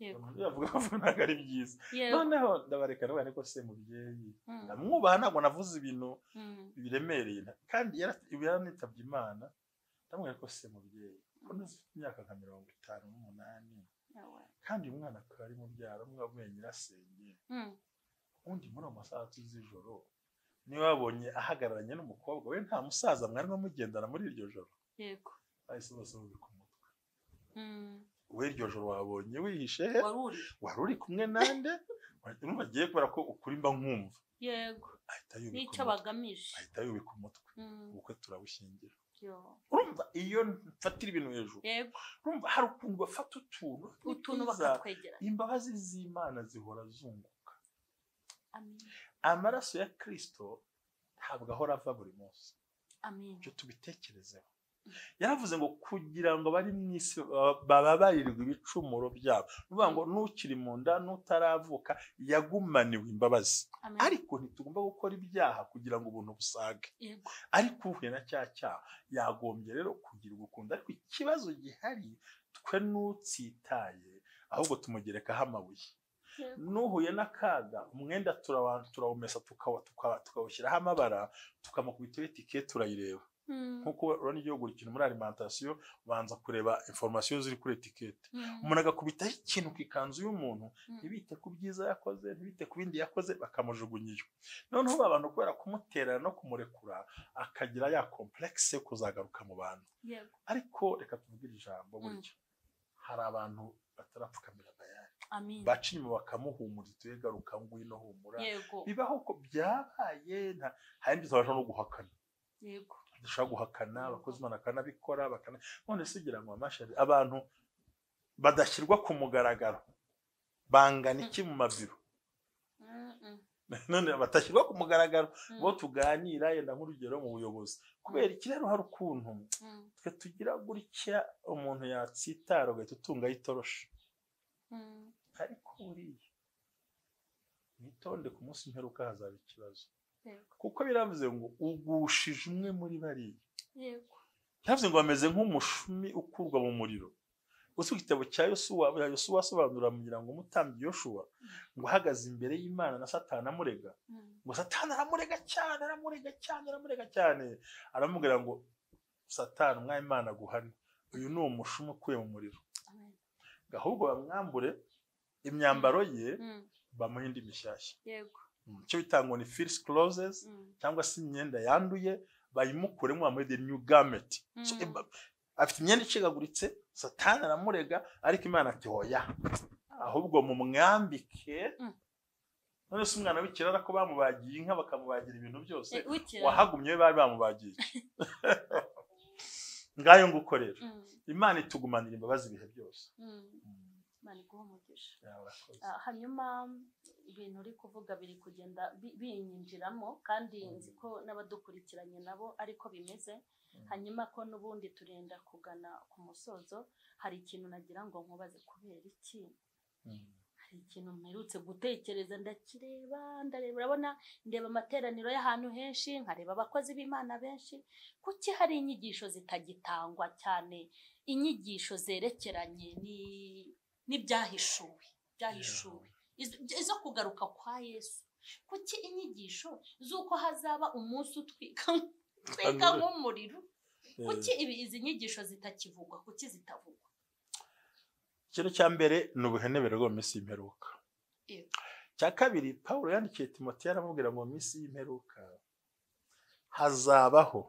yego Umuntu yavuga ko ntabwo ari byiza yego noneho ndabareka nawe ariko se mubyeyi Mm. ndamwubaha ntabwo navuze ibintu Mm. biremereye nta- kandi yara- yaranitabye imana ndamubwira ko se mubyeyi ko ntafite imyaka nka mirongo itanu n'umunani Yawe. kandi uyu mwana akaba ari mubyara umwe avuye nyirasenge Mm. undi muri ayo masaha z'ijoro niba wabonye ahagararanye n'umukobwa we nta musaza mwarimo mugendana muri iryo joro yego bahise bose bumva ku mutwe Mm. we iryo joro wabonye wihishe he wari uri wari uri kumwe nande urumva agiye kubera ko ukuri mba nkumva yego ahita yubika n'icyo umutwe bagamije ahita yubika umutwe Mm. ubukwe turabushingira yo. urumva iyo mfatira ibintu hejuru yego urumva hari ukuntu bafata utuntu utuntu twiza. bakatwegeranya imbabazi z'imana zihora zunguka amin amaraso ya kirisito ntabwo ahora ava buri munsi amin ibyo tubitekerezeho yaravuze ngo kugira ngo bari mu isi ba- bababarirwe ibicumuro byabo ni ukuvuga ngo n'ukiri mu nda n'utaravuka yagumaniwe imbabazi amin ariko ntitugomba gukora ibyaha kugira ngo ubuntu busage yego ariko uhuye na cya cyaha yagombye rero kugira ugukundo ariko ikibazo gihari twe n'utsitaye ahubwo tumugerekaho amabuye yego n'uhuye n'akaga umwenda turawa- turawumesa tukawa- tukawa- tukawushyiraho amabara tukamukubita itike turayireba Mm. nk'uko urabona igihugu gukina muri alimentation ubanza kureba information ziri kuri etikete Mm. umuntu agakubitaho ikintu ku ikanzu y'umuntu Mm. ntibite ku byiza yakoze ntibite ku bindi yakoze bakamujugunya iyo noneho ba bantu kubera kumuterera no kumurekura akagira ya komplekisi yo kuzagaruka mu bantu yego ariko reka tuvugire ijambo burya hari abantu batarapfukamira bayari amin baca inyuma bakamuhumuriza tuye garuka ngwino humura yego bibaho ko byabaye nta- hari n'ibyo tutabasha no guhakana yego dushobora guhakana Mhm. abakozi imana bakanabikora bakana none se ugira ngo amashari abantu badashyirwa ku mugaragaro bangana iki mu mabiro Mm, mm. none batashyirwa ku mugaragaro Mm, bo tuganira yenda nk'urugero mu buyobozi kubera iki rero hari ukuntu mm, twe tugira gutya umuntu yatsitara ugahita utungaho itoroshi mm, ariko buriya mwitonde ku munsi mperuka hazaba ikibazo yego, kuko biravuze ngo ugushije umwe muri bariya yego, ntavuze ngo bameze nk'umushumi ukurwa mu muriro uzi igitabo cya yosuwa yosuwa asobanura kugira ngo umutambyi yoshuwa ngo ahagaze imbere y'imana na satani amurega mm, ngo satani aramurega cyane aramurega cyane aramurega cyane aramubwira ngo satani umwami imana aguhane uyu ni umushumi ukuye mu muriro amen, ngo ahubwo bamwambure imyambaro ye mm, bamuha indi mishyashya yego, Mm, icyo bita ngo ni first closes mm, cyangwa se imyenda yanduye bayimukuremo bamuhe the new garment So, Mm. eba- afite imyenda icikaguritse satani aramurega ariko imana ati hoya ahubwo mumwambike Mm. none se umwana w'ikirara ko bamubagiye inka bakamubagira ibintu byose Eh, wikira. wahagumye we bari bamubagiye ngayo nguko rero Mm, imana itugumanira imbabazi ibihe byose mm, Imana iguhe umugisha. Ya, urakoze. Ah, hanyuma ibintu uri kuvuga biri kugenda bi- binyinjiramo kandi nzi ko n'abadukurikiranye nabo ariko bimeze Mm. hanyuma ko n'ubundi turenda kugana ku musozo hari ikintu nagira ngo nkubaze kubera iki Mm. hari ikintu mperutse gutekereza ndakireba ndareba urabona ndeba amateraniro y'ahantu henshi nkareba abakozi b'imana benshi kuki hari inyigisho zitagitangwa cyane inyigisho zerekeranye ni- n'ibyahishuwe byahishuwe Izo- izo kugaruka kwa yesu kuki inyigisho z'uko hazaba umunsi utwika utwika Hanyuma- nk'umuriro Eh, kuki ibi izi nyigisho zitakivugwa kuki zitavugwa ikintu cya mbere ni ubuhenebere bwo mu minsi y'imperuka Yego. cya kabiri pawulo yandikiye timoteyo aramubwira ngo mu minsi y'imperuka hazabaho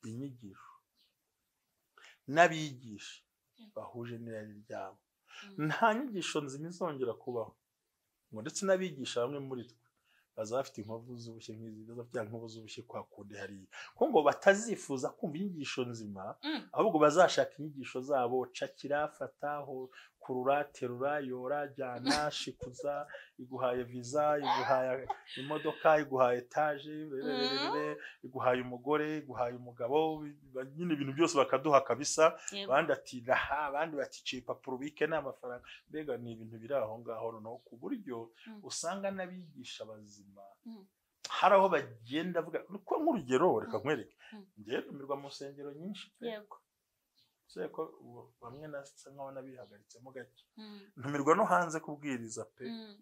inyigisho n'abigisha Yego. bahuje n'irari ryabo Mm, nta nyigisho nzima izongera kubaho ngo ndetse n'abigisha bamwe muri twe bazaba bafite inkovu z'ubushye nk'izi bazaba bafite inkovu z'ubushye kwa kundi hariya kuko ngo batazifuza kumva inyigisho nzima mm, ahubwo bazashaka inyigisho zabo cakira fataho kurura terura yora jyana shikuza iguhaye viza iguhaye imodoka iguhaye etaje rerererere, iguhaye umugore iguhaye umugabo ba- nyine ibintu byose bakaduha kabisa yego. abandi ati raha abandi bati ciye papuro ubike n'amafaranga mbega ni ibintu biri aho ngaho noneho ku buryo Mm. usanga n'abigisha bazima Mm. hari aho bagenda bavuga ko nk'urugero reka nkwereke Mm. ngewe ntumirwa mu nsengero nyinshi pe. yego usibye ko ubu bamwe nasa nk'aho nabihagaritsemo gake Mm, ntumirwa no hanze kubwiriza pe mm,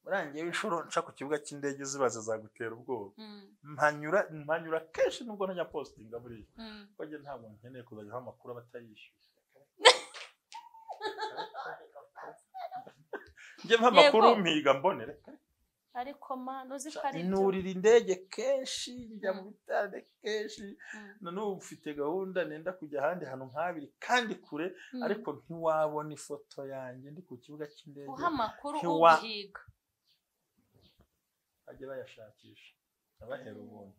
urangiye inshuro nca ku kibuga cy'indege zibaza zagutera ubwoba mm, mpanyura mpanyura kenshi nubwo ntajya positinga buriya mm. kuko njye ntabwo nkeneye kuzajyaho amakuru aba atayishyuye njye mpa amakuru Yego. mpiga mbonere ariko ma ntuzi ko ari byo nurira indege kenshi njya mu Mm. bitande kenshi Mm, na n'ubu mfite gahunda nenda kujya ahandi hantu nk'abiri kandi kure mm. ariko ntiwabona ifoto yanjye ndi ku kibuga cy'indege uha amakuru Ntiwa- uhiga bajye bayashakisha abahera ubuntu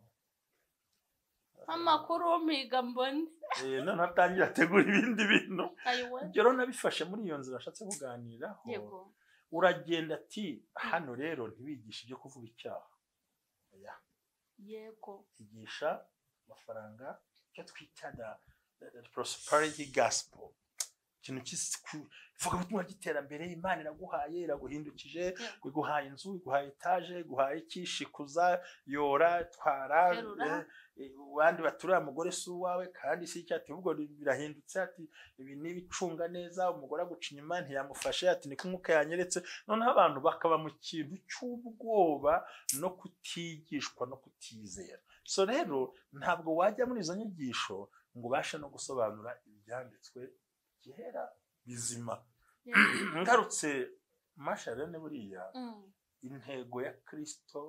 amakuru umpiga mbone Eh, noneho atangira ategura ibindi bintu ayiwe ibyo rero nabifashe muri iyo nzira ashatse kuganiraho yego uragenda ati hano rero ntibigisha ibyo kuvuga icyaha oya yego igisha amafaranga icyo twita da prosperity gospel ikintu cy'ivugabutumwa ry'iterambere imana iraguhaye iraguhindukije iguhaye inzu iguhaye etaje iguhaye iki shikuza yora twara Terura. eh, eh, abandi baturiye umugore si uwawe kandi si icyo ati ubwo birahindutse ati ibi n'ibicunga neza umugore aguca inyuma ntiyamufashe ati niko umwuka yanyeretse noneho abantu bakaba mu kintu cy'ubwoba no kutigishwa no kutizera so rero ntabwo wajya muri izo nyigisho ngo ubashe no gusobanura ibyanditswe byera bizima yego. ngarutse masharene buriya Mm, intego ya kirisito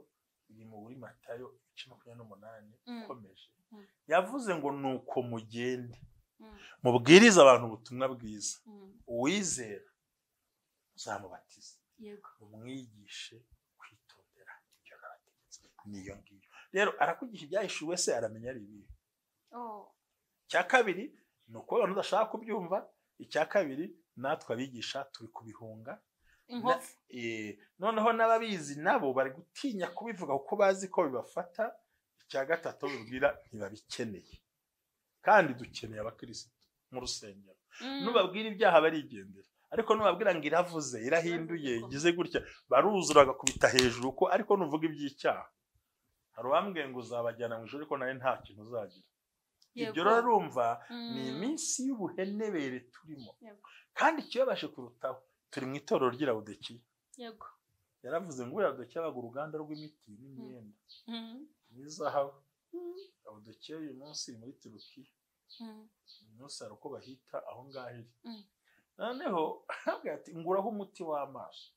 iri mu buri matayo ibice makumyabiri n'umunani Mm. ukomeje Mm. yavuze ngo ni uko mugende mm, mubwirize abantu ubutumwa bwiza mm. uwizera uzamubatize yego umwigishe kwitondera ibyo nabategetse niyo ngiyo rero arakugisha ibyahishuwe se aramenya ari ibihe Oh, icya kabiri ni ukuvuga ngo udashaka kubyumva icya kabiri natwe abigisha turi kubihunga inkovu Eh, noneho n'ababizi nabo bari gutinya kubivuga kuko bazi ko bibafata icya gatatu aho bibwira ntibabikeneye kandi dukeneye abakirisitu mu rusengero Mm. nubabwira ibyaha barigendera ariko nubabwira ngo iravuze irahinduye ngize gutya baruzura bagakubita hejuru ko ariko nuvuga iby'icyaha hari uwambwiye ngo uzabajyana mu ijoro ariko nawe nta kintu uzagira ibyo Yego. rero urumva Mm. ni iminsi y'ubuhenebere turimo Yego. kandi ikibabaje kurutaho turi mu itorero ry'irabudekiya yego yaravuze ngo irabudekiya baga uruganda rw'imiti n'imyenda Mm. n'izahabu Mm. irabudekiya uyu munsi iri muri turukiya Mm. uyu munsi hari uko bahita aho ngaho iri Mm. noneho arabwira ati nguraho umuti w'amaso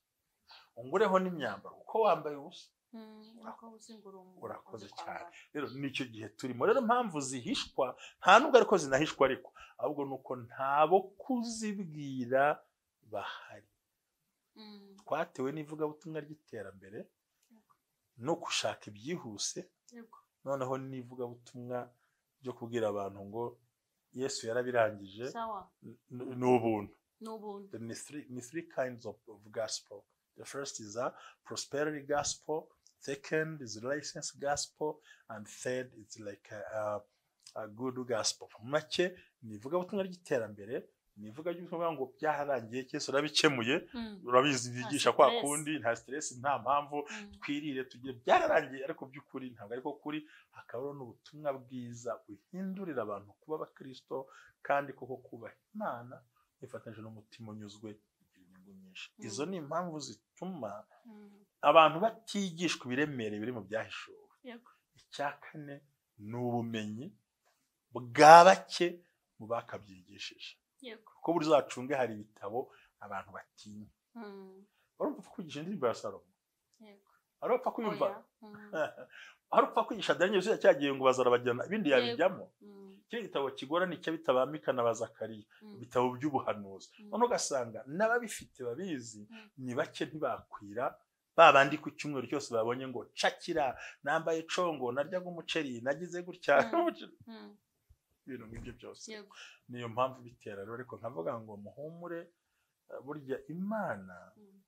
ungureho n'imyambaro kuko wambaye ubusa Mm. Uko uzingurungu Urakoze uzi kwambara. rero nicyo gihe turimo rero impamvu zihishwa nta nubwo ariko zinahishwa ariko ahubwo ni uko ntabo kuzibwira bahari Mm. twatewe n'ivugabutumwa ry'iterambere no gushaka ibyihuse Yego. noneho n'ivugabutumwa ryo kubwira abantu ngo yesu yarabirangije sawa n- ni ubuntu ni ubuntu the ni three, ni three kinds of, of gospel. The first is a prosperity gospel. Second is license gospel, and third is like a, a, a good gospel. Mu make ni ivugabutumwa ry'iterambere ni ivuga ry'ubutumwa ngo byararangiye cyese urabikemuye Mm. urabizi bigisha kwa stress. kundi nta stress nta mpamvu Mm. twirire tugire byararangiye ariko by'ukuri ntabwo ariko kuri hakabaho n'ubutumwa bwiza buhindurira abantu kuba abakristo kandi koko kubaha imana ifatanyije n'umutima unyuzwe igira inyungu nyinshi Mm. izo ni impamvu zituma Mm. abantu batigishwa ibiremereye biri mu byahishuwe yego icya kane ni ubumenyi bwa bake mu bakabyigishije yego kuko buri zacunge hari ibitabo abantu batinya Mm. warumva upfa kwigisha indirimbo ya salomo yego warupfa kwiyumva Oya. Mm. hari upfa kwigisha daniel yuzuye cya gihe ngo bazarabajyana ibindi Yego. yabijyamo Mm. kiriya gitabo kigorana icyo bitabambika na ba zakariya Mm. ibitabo by'ubuhanuzi Mm. noneho ugasanga n'ababifite babizi Mm. ni bake ntibakwira ba bandi ku cyumweru cyose babonye ngo cakira nambaye congo naryaga umuceri nagize gutya Mm. Mm. ibintu nk'ibyo byose yego niyo mpamvu bitera rero ariko nkavuga ngo muhumure eh, burya imana Mm.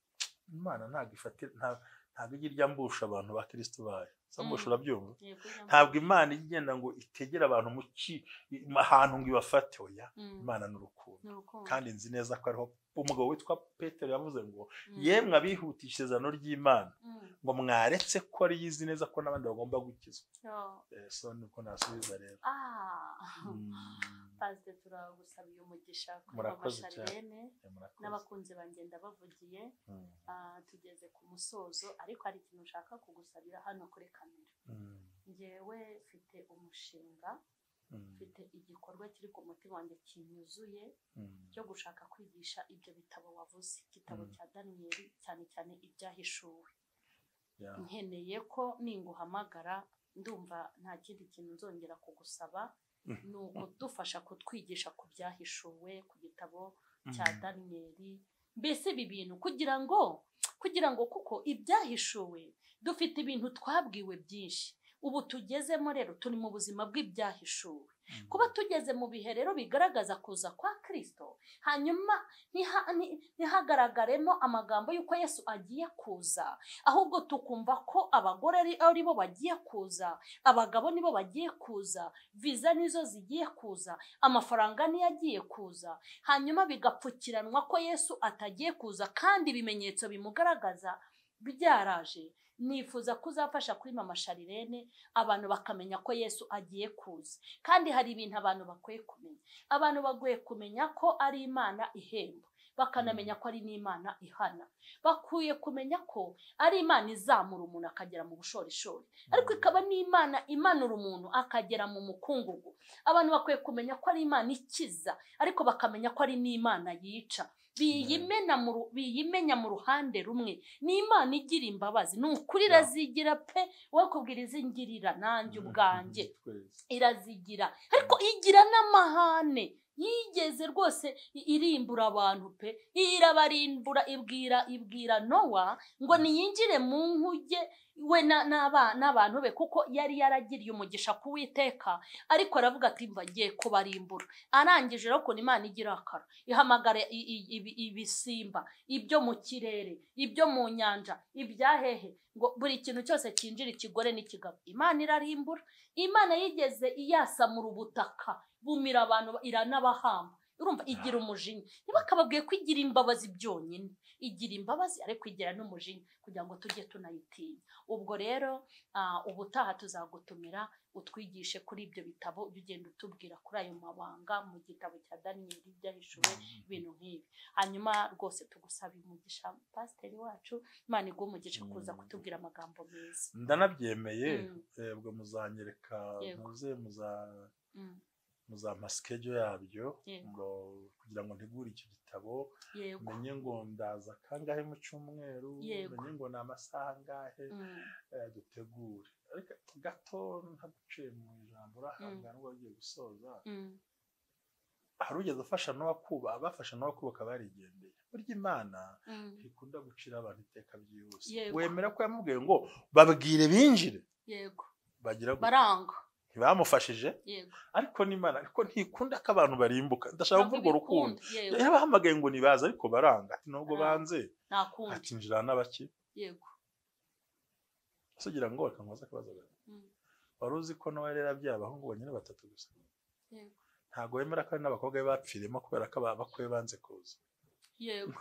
imana ntabwo ifatira nta- ntabwo ijya irya mbusha abantu ba kirisito bayo zambusha Mm. urabyumva yego ntabwo imana ijya igenda ngo itegere abantu mu ki ahantu ngo ibafate oya Mm. imana ni urukundo ni urukundo kandi nzi neza ko ariho umugabo witwa petero yavuze ngo Mm. yemwe abihutisha izano ry'imana Mm. ngo mwaretse ko ari yizi neza ko n'abandi bagomba gukizwa Yo. Eh, so niko nasubiza rero Ah. Mm, pasite turagusabiye umugisha kuri Murakoze amasharirene eh, murakoze. n'abakunzi banjye ndabavugiye Mm, Ah, tugeze ku musozo ariko hari ikintu ushaka kugusabira hano kuri kamera mm, ngewe mfite umushinga mm, mfite igikorwa kiri ku mutima wanjye kinyuzuye mm, cyo gushaka kwigisha ibyo bitabo wavuze igitabo Mm. cya daniyeli cyane cyane ibyahishuwe yeah. nkeneye ko ninguhamagara ndumva nta kindi kintu nzongera kugusaba Mm. ni ukudufasha kutwigisha ku byahishuwe ku gitabo Mm, cya daniyeli mbese ibi bintu kugira ngo kugira ngo kuko ibyahishuwe dufite ibintu twabwiwe byinshi ubu tugezemo rero turi mu buzima bw'ibyahishuwe mm, kuba tugeze mu bihe rero bigaragaza kuza kwa kirisito hanyuma ntiha- nti- ntihagaragaremo amagambo y'uko yesu agiye kuza ahubwo tukumva ko abagore ari ari bo bagiye kuza abagabo nibo bagiye kuza viza nizo zigiye kuza amafaranga niyo agiye kuza hanyuma bigapfukiranwa ko yesu atagiye kuza kandi ibimenyetso bimugaragaza byaraje nifuza kuzafasha kuri mama sharirene abantu bakamenya ko yesu agiye kuza kandi hari ibintu abantu bakwiye kumenya abantu bagoye kumenya ko ari imana ihemba bakanamenya ko ari n'imana ihana bakwiye kumenya ko ari imana izamura umuntu akagera mu bushorishori ariko ikaba n'imana imanura umuntu akagera mu mukungugu abantu bakwiye kumenya ko ari imana ikiza ariko bakamenya ko ari n'imana yica biyimena mu ru- biyimenya mu ruhande rumwe ni imana igira imbabazi ni ukuri Yeah. irazigira pe wowe kubwira izingirira nanjye ubwanjye Twese. irazigira ariko igira n'amahane yigeze rwose i- irimbura abantu pe irabarimbura ibwira ibwira nowa ngo niyinjire mu nkuge we na- n'aba- n'abantu be kuko yari yaragiriye umugisha ku witeka ariko aravuga ati mba ngiye kubarimbura arangije rero ukuntu imana igira akara ihamagara i- i- ibi- ibisimba ibyo mu kirere ibyo mu nyanja ibyahehe ngo buri kintu cyose cyinjira ikigore n'ikigabo imana irarimbura imana yigeze iyasamura ubutaka bumira abantu iranabahamba urumva igira umujinya ntibakababwiye ko igira imbabazi byonyine igira imbabazi ariko igira n'umujinya kugira ngo tujye tunayitinya ubwo rero ah, ubutaha tuzagutumira utwigishe kuri ibyo bitabo ujye ugenda utubwira kuri ayo mabanga mu gitabo cya daniyeli byahishuwe ibintu nk'ibi hanyuma rwose tugusaba umugisha pasiteri wacu imana iguha umugisha kuza Mm. kutubwira amagambo meza ndanabyemeye Mm, ebwe muzanyereka Yego. muze muza mm, muzampa sikejo yabyo Yego. ngo kugira ngo ntegure icyo gitabo yego menye ngo ndaza kangahe mu cyumweru Yego. menye ngo ni amasaha angahe Mm, eh, dutegure ariko gato ntaguciye mu ijambo urahabwa n'ubwo agiye gusoza mm, hari ugeze ufasha n'uwakuba abafasha n'uwakubaka barigendeye burya imana mm, ntikunda gucira abantu iteka byihuse Yego. wemera ko yamubwiye ngo babwire binjire yego bagira gutya. baranga ntibamufashije yego ariko n'imana ariko ntikunda ko abantu barimbuka ndashaka Ntabwo kuvuga urwo rukundo ibikunda, yego yabahamagaye ngo nibaza ariko baranga ati nubwo Baranga. banze ntakundi atinjira n'abaki yego ese ugira ngo reka nkubaze akabazo gato Mm, wari uzi ko nawe rero abyaye abahungu bonyine batatu gusa yego ntabwo wemera ko hari n'abakobwa be bapfiriyemo kubera ko abakwe banze kuza yego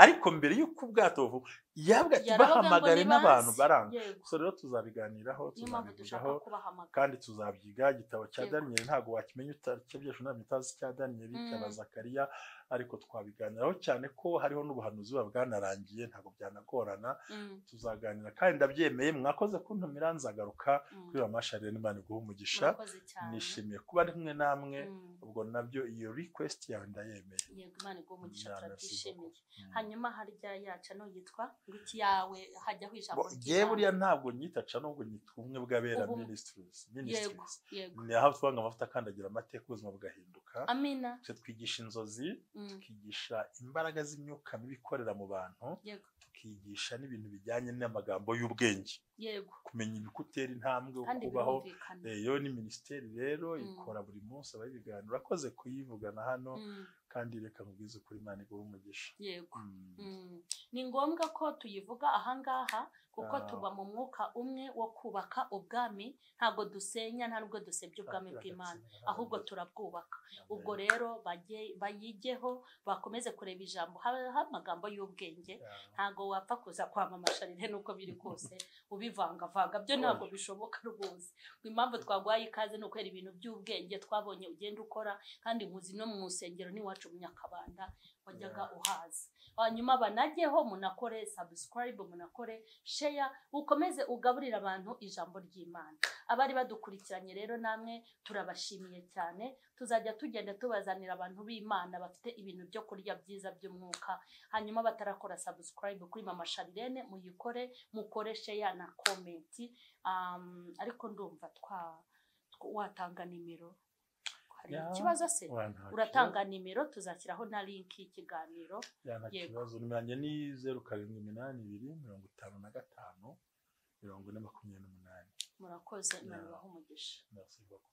ariko mbere y'uko ubwato buva yabwa ati Yaravuga ngo bahamagare nibaze. n'abantu baranga yego gusa rero tuzabiganiraho niyo mpamvu dushaka tuzabivugaho kubahamagara kandi tuzabyiga igitabo cya Yego. daniyeli ntabwo wakimenya utacyabyihishe ntabwo utazi icya daniyeli cya Mm. bazakariya ariko twabiganiraho cyane ko hariho n'ubuhanuzi buba bwanarangiye ntabwo byanagorana Mm, tuzaganira kandi ndabyemeye mwakoze kuntumira nzagaruka mm, kuri amasharire n'imana iguha umugisha murakoze cyane nishimiye kuba ari kumwe namwe Mm, ubwo nabyo iyo request yawe ndayemeye yego imana iguha umugisha Imana turabyishimiye Mm. hanyuma harya yaca n'uyitwa ngo iki yawe hajyaho ijambo Bo- Jyewe ry'Imana. buriya ntabwo nyita ca nubwo nyita ubumwe bw'abera Ubumwe. ministries yego ministries yego ni aho tubanga amavuta akandagira amateka ubuzima bugahinduka amina twe twigisha inzozi Mm, tukigisha imbaraga z'imyuka mibi ikorera mu bantu yego tukigisha n'ibintu bijyanye n'amagambo y'ubwenge yego kumenya ibikutera intambwe kandi kubaho birumvikana Eh, yo ni minisiteri rero Mm. ikora buri munsi abayibiganira urakoze kuyivugana hano Mm, kandi reka nkubwize ukuri imana iguha umugisha yego Mm. Mm. ni ngombwa ko tuyivuga ahangaha kuko Ah. tuba mu mwuka umwe wo kubaka ubwami ntabwo dusenya nta nubwo dusebya ubwami Shakira bw'imana agatsindwa ahubwo n'abandi. turabwubaka Amen. ubwo rero bajye- bayigeho bakomeze kureba ijambo habeho amagambo y'ubwenge Yeah. ntabwo wapfa kuza kwamamaza rero nuko biri kose ubivangavanga byo ntabwo bishoboka rwose impamvu twaguhaye ikaze ni ukwera ibintu by'ubwenge twabonye ugenda ukora kandi muzi no mu rusengero n'iwacu mu nyakabanda wajyaga uhaza hanyuma banajyeho munakore subscribe munakore share ukomeze ugaburire abantu ijambo ry'imana abari badukurikiranye rero namwe turabashimiye cyane tuzajya tugenda tubazanira abantu b'imana bafite ibintu byo kurya byiza by'umwuka hanyuma batarakora subscribe kuri mama sharirene muyikore mukoreshe ya na komenti um, ariko ndumva twa tw- watanga nimero hari Ya. ikibazo se Oya, nta kibazo. uratanga nimero tuzashyiraho na linki y'ikiganiro Ya, nta Yego. kibazo nimero yanjye ni zeru karindwi iminani ibiri mirongo itanu na gatanu mirongo ine makumyabiri n'umunani murakoze Ya. imana ibahe umugisha merci beaucoup